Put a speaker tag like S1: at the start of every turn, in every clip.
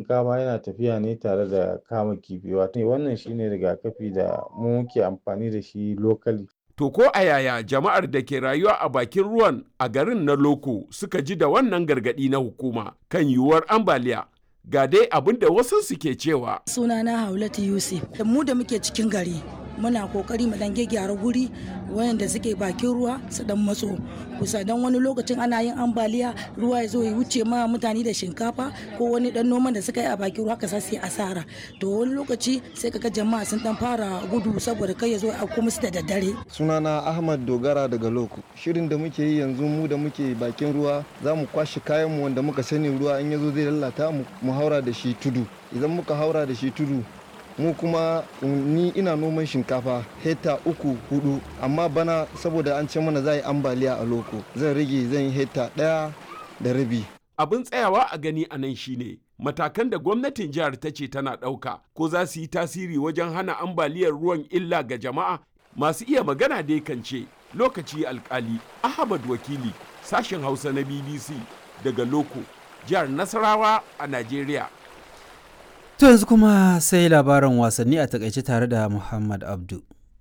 S1: shinkafa yana tafiya ne tare da kama kifi wato wannan shine rigakafi da mu muke amfani da shi locally
S2: To ko a yaya jama'ar da ke rayuwa a bakin ruwan a garin na Loko suka ji da wannan gargaɗi na hukuma kan yiwuwar ambaliya ga dai abin da wasu suke cewa.
S3: Sunana Haulatu Yusuf, da mu da muke cikin gari muna kokari mu dan gyara guri wayanda suke bakin ruwa su dan matso kusa dan wani lokacin ana yin ambaliya ruwa ya zo ya wuce ma mutane da shinkafa ko wani dan noman da suka yi a bakin ruwa ka sai asara to wani lokaci sai kaga jama'a sun dan fara gudu saboda kai ya zo a kuma su da daddare
S4: sunana ahmad dogara daga loko shirin da muke yi yanzu mu da muke bakin ruwa za mu kwashe kayan mu wanda muka sani ruwa in ya zo zai lalata mu mu haura da shi tudu idan muka haura da shi tudu mu kuma ni ina noman shinkafa hekta uku hudu amma bana saboda an ce mana za yi ambaliya a loko zan rage zan yi hekta daya da rabi
S2: abin tsayawa a gani a nan shine matakan da gwamnatin jihar ta ce tana ɗauka ko za su yi tasiri wajen hana ambaliyar ruwan illa ga jama'a masu iya magana dai kan ce lokaci alkali ahmad wakili sashen hausa na bbc daga loko jihar nasarawa a najeriya
S5: To yanzu kuma sai labaran wasanni a takaice tare da Muhammad Abdu.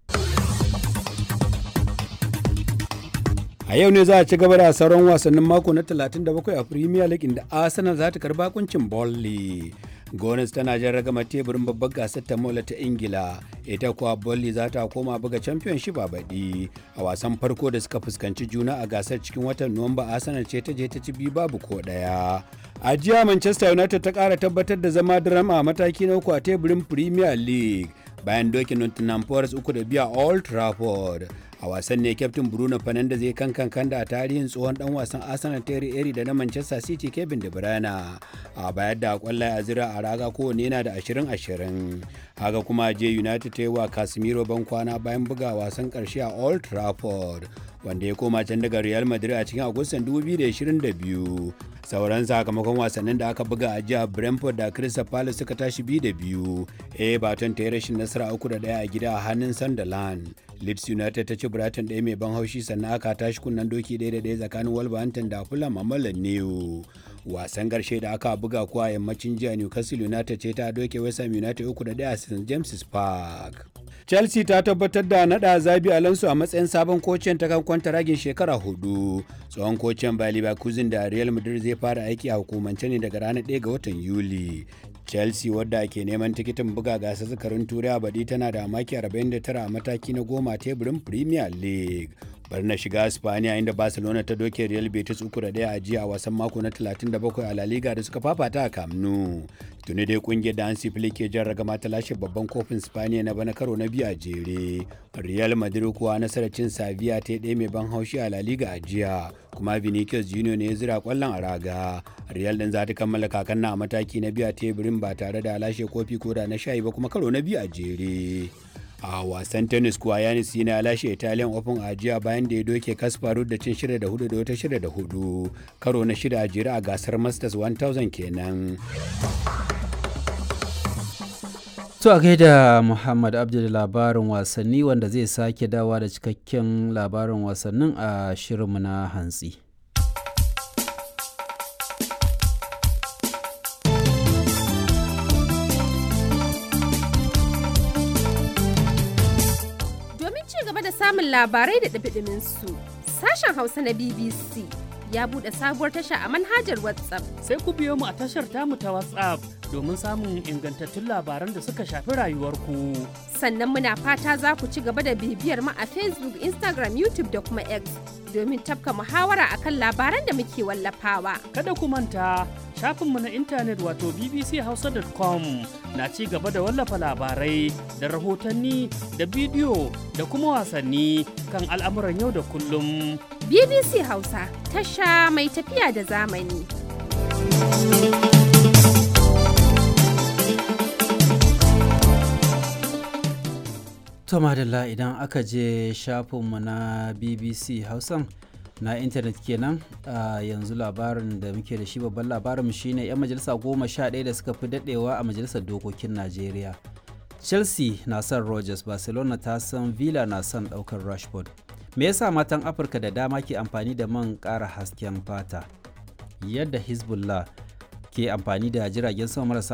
S6: A yau ne za a ci gaba da sauran wasannin mako na 37 a Premier League inda Arsenal za ta karba kuncin Burnley. Gones tana jan ragama teburin babbar gasar ta mola ta Ingila, ita kuwa Burnley za ta koma buga Championship a baɗi. A wasan farko da suka fuskanci juna a gasar cikin watan Nuwamba Arsenal ce ta je ta ci biyu babu ko ɗaya. A jiya Manchester United ta ƙara tabbatar da zama drama a mataki na uku a teburin Premier League bayan dokin Nottingham Forest uku da biya Old Trafford. a wasan ne kyaftin bruno fernandes ya kankan kanda a tarihin tsohon dan wasan arsenal terry eri da na manchester city kevin de bruyne a bayar da kwallaye a zira a raga kowane yana da 20-20 haka kuma je united ta yi wa casemiro ban kwana bayan buga wasan karshe a old trafford wanda ya koma can daga real madrid a cikin agustan 2022 sauran sakamakon wasannin da aka buga a jihar brentford da crystal palace suka tashi biyu da biyu everton ta yi rashin nasara uku da daya a gida a hannun sunderland leeds united ta ci brighton ɗaya mai ban haushi sannan aka tashi kunnen doki ɗaya da ɗaya tsakanin wolverhampton da fulham a mallan new wasan ƙarshe da aka buga kuwa yammacin jiya newcastle united ce ta doke west ham united uku da ɗaya a st james park chelsea ta tabbatar da nada zabi alonso a matsayin sabon kocin ta kan kwanta ragin shekara hudu tsohon kocin bayer leverkusen da real madrid zai fara aiki a hukumance ne daga ranar 1 ga watan yuli chelsea wadda ke neman tikitin buga gasar zakarin turai a baɗi tana da maki 49 a mataki na goma teburin premier league bar na shiga spaniya inda barcelona ta doke real betis uku da daya a jiya a wasan mako na 37 a la liga da suka fafata a camp nou tuni dai kungiyar da hansi flick ke jan ragama ta lashe babban kofin spaniya na bana karo na biyu a jere real madrid kuwa nasarar cin sevilla ta ɗaya mai ban haushi a la liga a jiya kuma vinicius junior ne ya zira kwallon a raga real din za ta kammala kakan na a mataki na biyu a teburin ba tare da lashe kofi ko da na shayi ba kuma karo na biyu a jere a wasan tennis kuwa yanis yana lashe italian open a jiya bayan da ya doke kasparu da cin shida da hudu da wata shida da hudu karo na shida a jere a gasar masters 1000 kenan
S5: To a gaida Muhammad Abdul labarin wasanni wanda zai sake dawa da cikakken labarin wasannin a shirinmu na hantsi.
S7: Domin ci gaba da samun labarai da ɗabiɗimin su, sashen Hausa na BBC ya buɗe sabuwar tasha a manhajar WhatsApp.
S8: Sai ku biyo mu a tashar tamu ta WhatsApp domin samun ingantattun labaran da suka shafi rayuwarku.
S7: Sannan muna fata za ku ci gaba da bibiyar mu a Facebook, Instagram, YouTube da kuma X domin tafka muhawara akan labaran da muke wallafawa.
S8: Kada ku manta shafinmu na intanet wato bbchausa.com na ci gaba da wallafa labarai da rahotanni da bidiyo da kuma wasanni kan al'amuran yau da kullum.
S7: BBC Hausa tasha mai tafiya da zamani.
S5: To madalla idan aka je shafinmu na BBC Hausan na intanet kenan a yanzu labarin da muke da shi babban labarin shine 'yan majalisa goma sha ɗaya da suka fi daɗewa a majalisar dokokin Najeriya. Chelsea na son Rogers, Barcelona ta san Villa na son ɗaukar Rashford. Me yasa matan Afirka da dama ke amfani da man ƙara hasken fata? Yadda Hezbollah ke amfani da jiragen sama marasa